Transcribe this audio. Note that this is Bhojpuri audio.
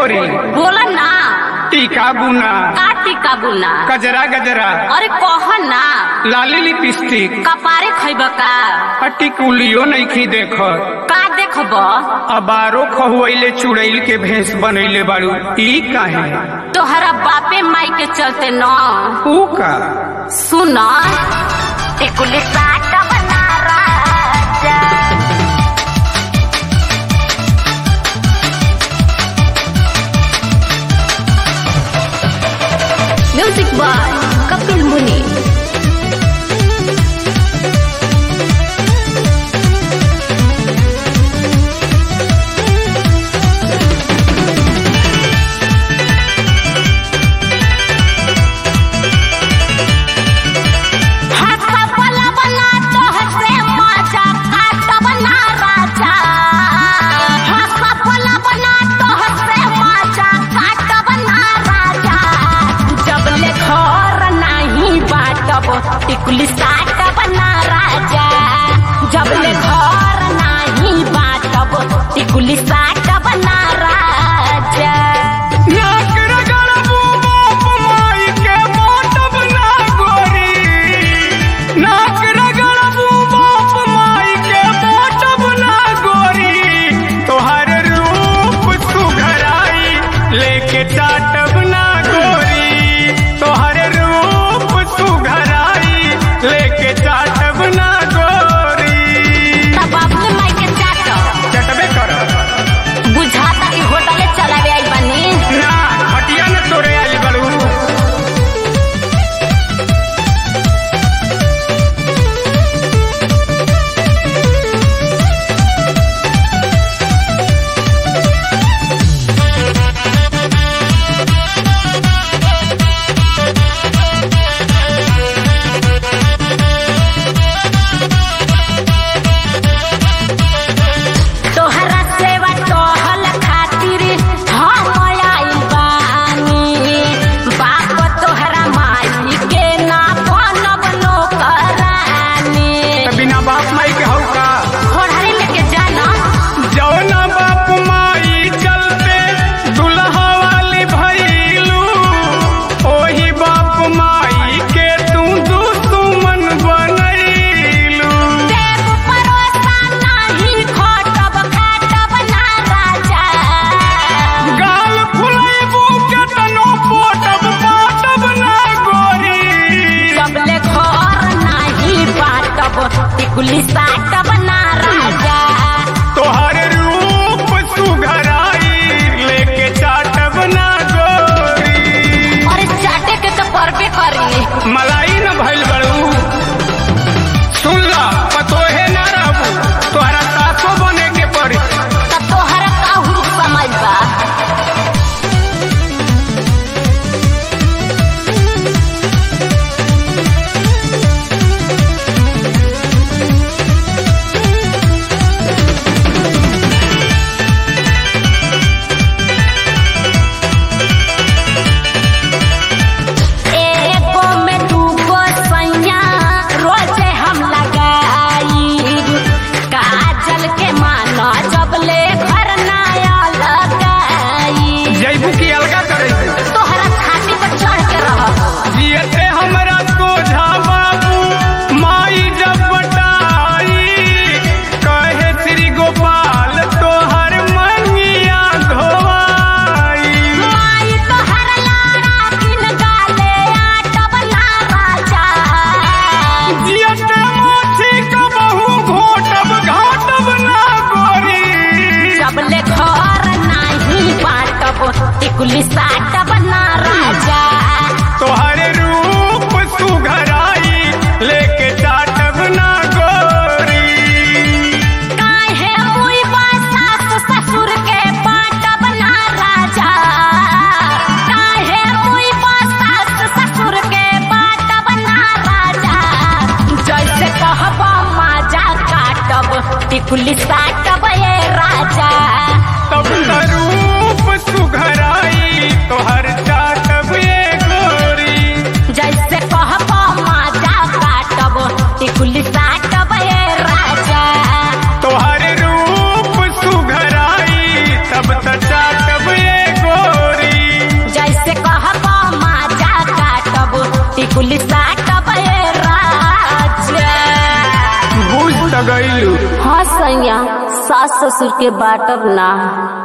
गोरी बोला ना टीका बुना का टीका बुना गजरा गजरा अरे कह ना लाली लिपस्टिक कपारे खैब का टिकुलियो नइखी देख का देखब अबारो खहुआइले चुड़ैल के भेष बनैले बाड़ू ई काहे तोहरा बापे माई के चलते न ऊ का सुन टिकुली साट बना राजा म्यूजिक बाय कपिल मुनि टिकुली साट बना राजा जब ले घर नाही बाटब टिकुली साट बना राजा नाक रगड़बू बाप माई के बाटब ना गोरी नाक रगड़बू बाप माई के बाटब ना गोरी तोहर रूप सुघराई लेके चाटब ना गोरी तोहर रूप सुघराई लेके चाटब ना गोरी तब अपने माई के चाट चटबे कर बुझाता कि होटले चलावे आई बनी ना हटिया न तोरे आई बड़ू तोहरा सेवा टहल खातिर हम आइल बानी बाप तोहरा माई के ना बनब नौकरानी त बिना बाप माई के हौ का घोड़ारी लेके जाना जौना बाप माई चलते दुल्हा वाली भइलू ओही बाप माई के तू दुश्मन बनैलू देव परोसा नाही खटब खाटब ना राजा गाल फुलैबू केतनो पोटब पाटब ना गोरी जबले घर नाही बाटब टिकुली साटब ना राजा तोहर रूप सुघराई लेके चाटब ना गोरी अरे चाटे के तो परबे करी मलाई न भइल बड़ू सुन ला पतोहे ना रहबू तोहरा सासो बने के पड़ी तब तोहरा का हुरुप समझ बा एगो में दूगो सैया रोजे हम लगाई काजल के मानो जबले घर नया लगाई जैबू की अलगा करे तोहरा छाती पर चढ़ के रह जियते हमरा सोझा बाबू माई जब बटाई कहे श्री गोपाल तोहर मंगिया धोवाई माई तोहर लाड़ा किन गाले आटब ना राजा जियते माछी का बहु घोटब घाटब ना गोरी जबले घर नाही बाटब टिकुली साटब ना राजा तोहरे रूप सुघराई लेके चाटब ना गोरी काहे मुई सास ससुर के बाटब ना राजा काहे मुई सास ससुर के बाटब ना राजा जैसे कहब माजा काटब टिकुली साटब ये राजा तब न रूप सुघराई तोहर चाटब टिकुली साटब ए राजा बुझ त गइलू हाँ सैया सास ससुर के बाटब ना